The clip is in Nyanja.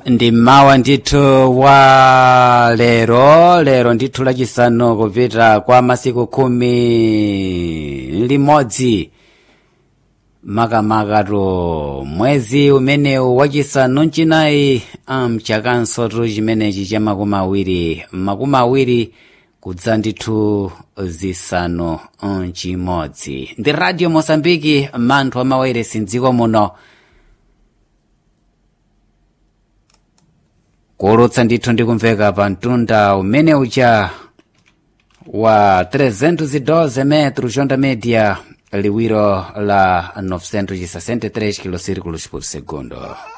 ndi mmawa ndithu wa lero lero ndithu lachisanu kupita kwa masiku khumi limodzi makamakatu mwezi umenewu wachisanu mchinayi mchakansotu chimenechi cha makumi awiri makumi awiri kudza ndithu zisanu mchimodzi ndi radio mosambiki manthu amawayeresi mdziko muno kuwulutsa ndithu ndikumveka pa mtunda umene ucha wa 312 metros onda média liwiro la 963 km por segundo